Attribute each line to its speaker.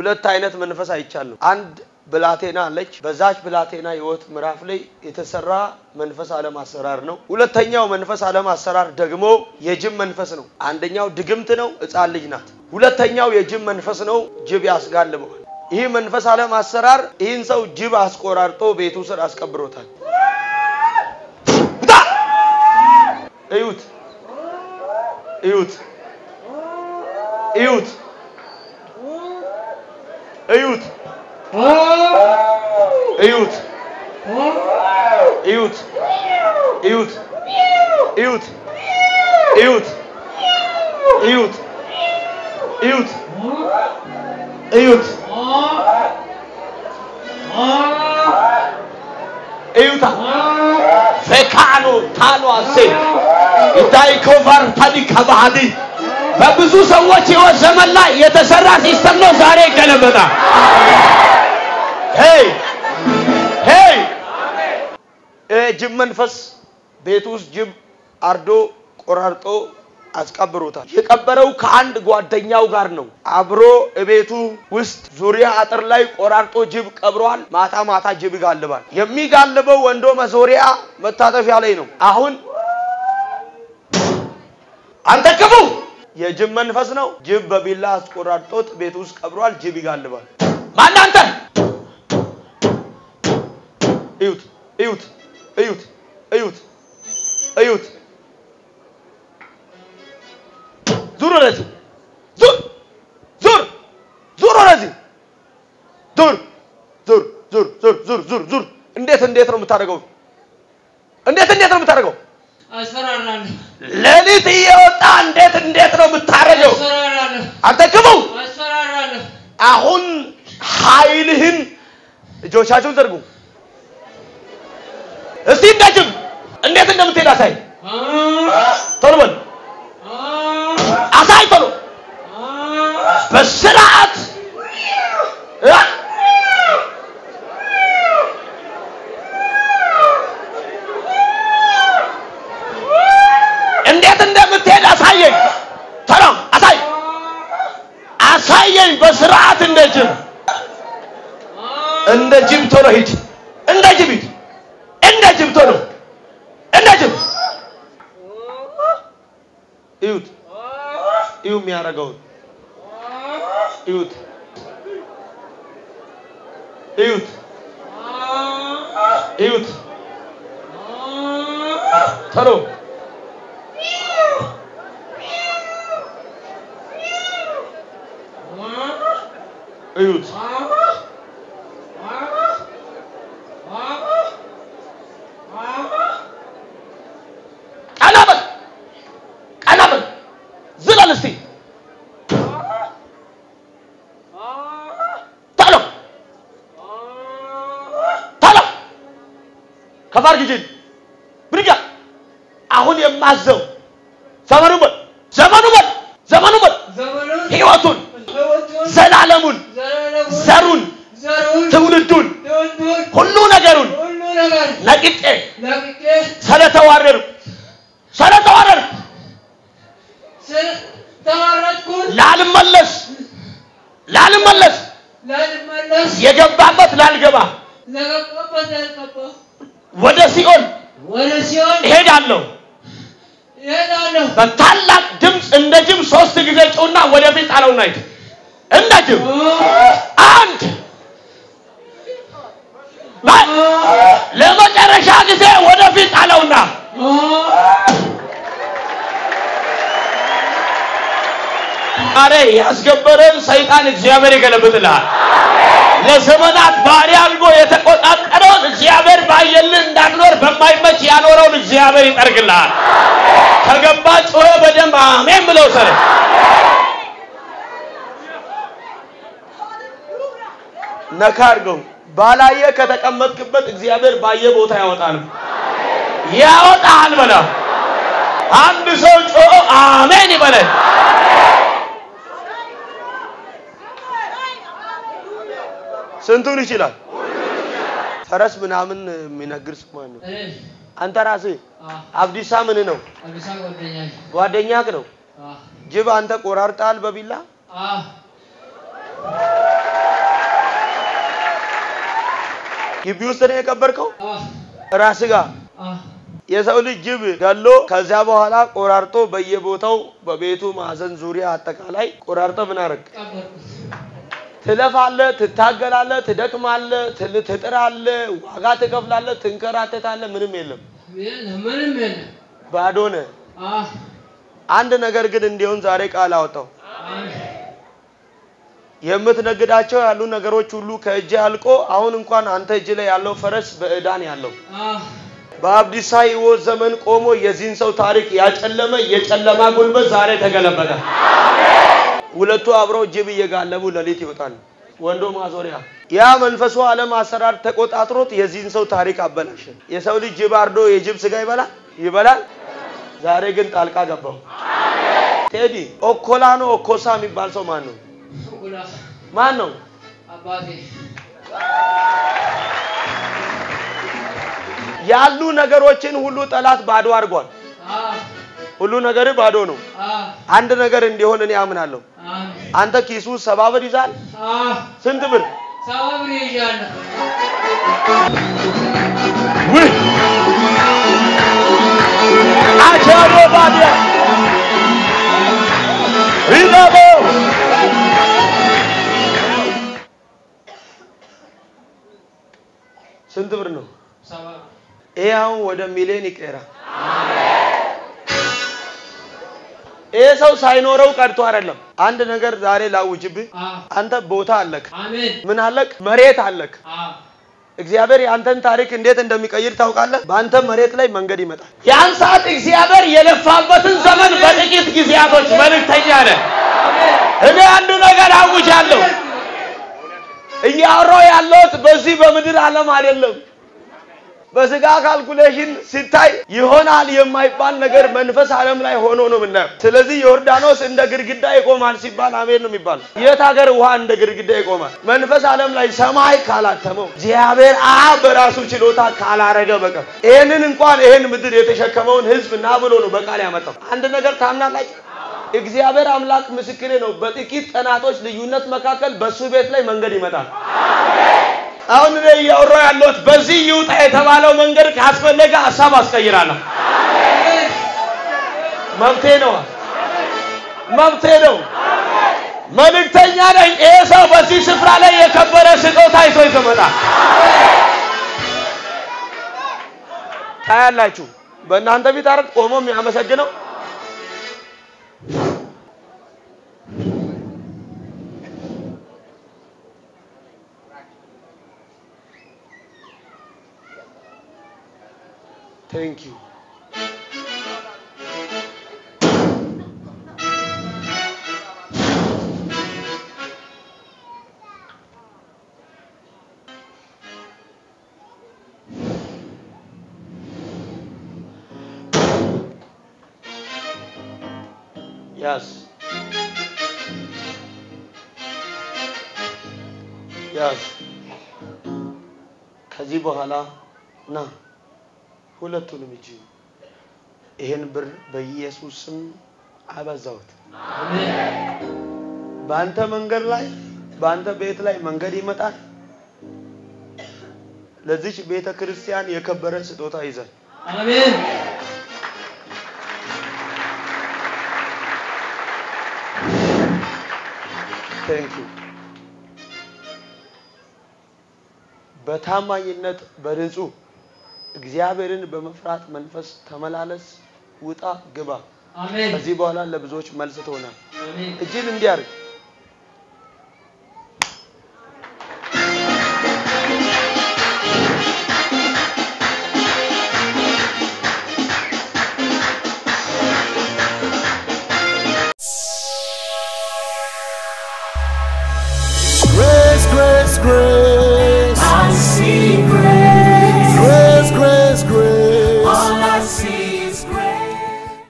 Speaker 1: ሁለት አይነት መንፈስ አይቻለሁ። አንድ ብላቴና አለች። በዛች ብላቴና ህይወት ምዕራፍ ላይ የተሰራ መንፈስ ዓለም አሰራር ነው። ሁለተኛው መንፈስ ዓለም አሰራር ደግሞ የጅብ መንፈስ ነው። አንደኛው ድግምት ነው፣ ሕፃን ልጅ ናት። ሁለተኛው የጅብ መንፈስ ነው፣ ጅብ ያስጋልበዋል። ይህ መንፈስ ዓለም አሰራር ይህን ሰው ጅብ አስቆራርጦ ቤቱ ስር አስቀብሮታል። እዩት፣ እዩት፣ እዩት፣ እዩት፣ እዩት፣ እዩት፣ እዩት፣ እዩት፣ እዩት፣ እዩት፣ እዩት፣ እዩት፣ እዩታ ፈካኖ ታኖ አሴ ኢታይኮቫር ታዲካ ባህዲ በብዙ ሰዎች ህይወት ዘመን ላይ የተሰራ ሲስተም ነው። ዛሬ ይገለበጣል። ሄይ ሄይ ጅብ መንፈስ ቤት ውስጥ ጅብ አርዶ ቆራርጦ አስቀብሮታል። የቀበረው ከአንድ ጓደኛው ጋር ነው። አብሮ እቤቱ ውስጥ ዙሪያ አጥር ላይ ቆራርጦ ጅብ ቀብሯል። ማታ ማታ ጅብ ይጋልባል። የሚጋልበው ወንዶ መዞሪያ መታጠፊያ ላይ ነው። አሁን አንተ ክፉ የጅብ መንፈስ ነው። ጅብ በቢላ አስቆራርጦት ቤት ውስጥ ቀብሯል። ጅብ ይጋልባል። ማን አንተ? እዩት፣ እዩት፣ እዩት፣ እዩት፣ እዩት። ዙር ወደዚህ፣ ዙር፣ ዙር፣ ዙር ወደዚህ፣ ዙር፣ ዙር፣ ዙር፣ ዙር፣ ዙር፣ ዙር፣ ዙር። እንዴት እንዴት ነው የምታደርገው? እንዴት እንዴት ነው የምታደርገው?
Speaker 2: አስፈራራለሁ
Speaker 1: ሌሊት እየወጣ እንዴት እንዴት ነው የምታደርገው?
Speaker 2: አስፈራራለሁ
Speaker 1: አንተ ክፉ
Speaker 2: አስፈራራለሁ
Speaker 1: አሁን ኃይልህን እጆቻችሁን ዘርጉ። እስቲ እንደ ጅብ እንዴት እንደምትሄድ አሳይ። ቶሎ በል አሳይ፣ ቶሎ በስርዓት እ? እንዴት እንደምትሄድ አሳየኝ። ቶሎ አሳይ፣ አሳየኝ በስርዓት እንደ ጅብ እንደ ጅብ ቶሎ ሂድ። እንደ ጅብ ሂድ። እንደ ጅብ ቶሎ እንደ ጅብ እዩት፣ እዩ የሚያደርገውን እዩት፣ እዩት፣ እዩት ቶሎ እዩት። ቀና በል ቀና በል ዝለል እስቲ ቶሎ ቶሎ ከፋር ጊዜ ብድጋ አሁን የማዘው ዘመኑ በል ዘመኑ በል ዘመኑ በል
Speaker 2: ዘመኑን
Speaker 1: ህይወቱን
Speaker 2: ህይወቱን
Speaker 1: ዘላለሙን
Speaker 2: ዘላለሙን
Speaker 1: ዘሩን
Speaker 2: ዘሩን
Speaker 1: ትውልዱን
Speaker 2: ትውልዱን
Speaker 1: ሁሉ ነገሩን
Speaker 2: ሁሉ ነገር
Speaker 1: ነቅጬ
Speaker 2: ለቅቄ
Speaker 1: ስለተዋረዱ ስለተዋረዱ
Speaker 2: ስለተዋረድኩን
Speaker 1: ላልመለስ ላልመለስ
Speaker 2: ላልመለስ
Speaker 1: የገባበት ላልገባ
Speaker 2: ለገባበት ላልገባ
Speaker 1: ወደ ሲኦል
Speaker 2: ወደ ሲኦል
Speaker 1: እሄዳለሁ።
Speaker 2: እሄዳለሁ
Speaker 1: በታላቅ ድምፅ እንደ ጅብ ሶስት ጊዜ ጩና ወደፊት ጣለውና ሂድ። እንደ ጅብ አንድ በል። ለመጨረሻ ጊዜ ወደፊት ጣለውና ዛሬ ያስገበረን ሰይጣን እግዚአብሔር ይገለብጥልሃል። ለዘመናት ባሪያ አድርጎ የተቆጣጠረውን እግዚአብሔር ባየልህ እንዳትኖር በማይመች ያኖረውን እግዚአብሔር ይጠርግልሃል። ከገባ ጮኸ በደንብ አሜን ብለው ሰረ ነካ አድርገው ባላየ ከተቀመጥክበት እግዚአብሔር ባየ ቦታ ያወጣል ያወጣል በላ አንድ ሰው ጮኸ አሜን ይበለን። ስንቱን ይችላል? ፈረስ ምናምን የሚነግር ሰው ማን ነው?
Speaker 2: እኔ
Speaker 1: አንተ ራስህ
Speaker 2: አ
Speaker 1: አብዲሳ ምን ነው?
Speaker 2: አዲስ አበባ ጓደኛዬ
Speaker 1: ጓደኛክ ነው።
Speaker 2: አ
Speaker 1: ጅብ አንተ ቆራርጣል በቢላ
Speaker 2: አ
Speaker 1: ግቢ ውስጥ ነው የቀበርከው
Speaker 2: አዎ
Speaker 1: ራስ ጋር
Speaker 2: አዎ
Speaker 1: የሰው ልጅ ጅብ ገሎ ከዚያ በኋላ ቆራርጦ በየቦታው በቤቱ ማዕዘን ዙሪያ አጠቃላይ ቆራርጦ ምን አረግ
Speaker 2: ቀበርኩት።
Speaker 1: ትለፋለህ፣ ትታገላለህ፣ ትደክማለህ፣ ትል- ትጥራለህ፣ ዋጋ ትከፍላለህ፣ ትንከራተታለህ። ምንም የለም፣
Speaker 2: የለም ምንም የለም።
Speaker 1: ባዶ ነህ።
Speaker 2: አዎ
Speaker 1: አንድ ነገር ግን እንዲሆን ዛሬ ቃል አወጣው።
Speaker 2: አሜን
Speaker 1: የምትነግዳቸው ያሉ ነገሮች ሁሉ ከእጅ አልቆ አሁን እንኳን አንተ እጅ ላይ ያለው ፈረስ በዕዳን ያለው
Speaker 2: አዎ
Speaker 1: በአብዲሳ ሕይወት ዘመን ቆሞ የዚህን ሰው ታሪክ ያጨለመ የጨለማ ጉልበት ዛሬ ተገለበጠ። ሁለቱ አብረው ጅብ እየጋለቡ ሌሊት ይወጣሉ። ወንዶ ማዞሪያ ያ መንፈሱ ዓለም አሰራር ተቆጣጥሮት የዚህን ሰው ታሪክ አበላሸ። የሰው ልጅ ጅብ አርዶ የጅብ ስጋ ይበላል ይበላል። ዛሬ ግን ጣልቃ ገባው። ቴዲ ኦኮላ ነው ኦኮሳ የሚባል ሰው ማን ነው?
Speaker 2: ጉላ
Speaker 1: ማን ነው?
Speaker 2: አባቴ
Speaker 1: ያሉ ነገሮችን ሁሉ ጠላት ባዶ አድርጓል።
Speaker 2: አዎ
Speaker 1: ሁሉ ነገር ባዶ ነው።
Speaker 2: አዎ
Speaker 1: አንድ ነገር እንዲሆን እኔ አምናለሁ።
Speaker 2: አሜን
Speaker 1: አንተ ኪሱ ሰባ ብር ይዛል።
Speaker 2: አዎ
Speaker 1: ስንት ብር?
Speaker 2: ሰባ ብር ይዣለሁ።
Speaker 1: ውይ አቻሎ ባዲያ ሪዳቦ ስንት ብር ነው?
Speaker 2: ሰባ ብር
Speaker 1: ይሄ አሁን ወደ ሚሊዮን ይቀራል። ይሄ ሰው ሳይኖረው ቀርቶ አይደለም። አንድ ነገር ዛሬ ላውጅብህ።
Speaker 2: አዎ
Speaker 1: አንተ ቦታ አለክ፣
Speaker 2: አሜን
Speaker 1: ምን አለክ? መሬት አለክ።
Speaker 2: አዎ
Speaker 1: እግዚአብሔር የአንተን ታሪክ እንዴት እንደሚቀይር ታውቃለህ? በአንተ መሬት ላይ መንገድ ይመጣል። ያን ሰዓት እግዚአብሔር የለፋበትን ዘመን በጥቂት ጊዜያቶች መልእክተኛ ነህ። እኔ አንድ ነገር አውጃለሁ። እያወራሁ ያለሁት በዚህ በምድር ዓለም አይደለም። በስጋ ካልኩሌሽን ሲታይ ይሆናል የማይባል ነገር መንፈስ ዓለም ላይ ሆኖ ነው የምናየው። ስለዚህ ዮርዳኖስ እንደ ግድግዳ ይቆማል ሲባል አሜን ነው የሚባለው። የት ሀገር ውሃ እንደ ግድግዳ ይቆማል? መንፈስ ዓለም ላይ ሰማይ ካላተመው እግዚአብሔር አብ በራሱ ችሎታ ካላረገ በቀር ይህንን እንኳን ይህን ምድር የተሸከመውን ሕዝብ ና ብሎ ነው በቃል ያመጣው። አንድ ነገር ታምናላችሁ? እግዚአብሔር አምላክ ምስክሬ ነው። በጥቂት ቀናቶች ልዩነት መካከል በሱ ቤት ላይ መንገድ ይመጣል። አሁን እኔ እያወራሁ ያለሁት በዚህ ይውጣ የተባለው መንገድ ካስፈለገ ሀሳብ አስቀይራለሁ። መብቴ ነው፣ መብቴ ነው። መልእክተኛ ነኝ። ይሄ ሰው በዚህ ስፍራ ላይ የከበረ ስጦታ ይዞ ይመጣል። ታያላችሁ። በእናንተ ፊት አረት ቆሞ የሚያመሰግነው ቴንክ ዩ ያስ ያስ ከዚህ በኋላ ና ሁለቱንም እጅ ይህን ብር በኢየሱስ ስም አበዛሁት። በአንተ መንገድ ላይ በአንተ ቤት ላይ መንገድ ይመጣል። ለዚች ቤተ ክርስቲያን የከበረ ስጦታ ይዘን
Speaker 2: አሜን
Speaker 1: ቴንክ ዩ በታማኝነት በንጹህ እግዚአብሔርን በመፍራት መንፈስ ተመላለስ፣ ውጣ፣ ግባ።
Speaker 2: አሜን
Speaker 1: ከዚህ በኋላ ለብዙዎች መልስ ትሆናል።
Speaker 2: አሜን
Speaker 1: እጅን እንዲያርግ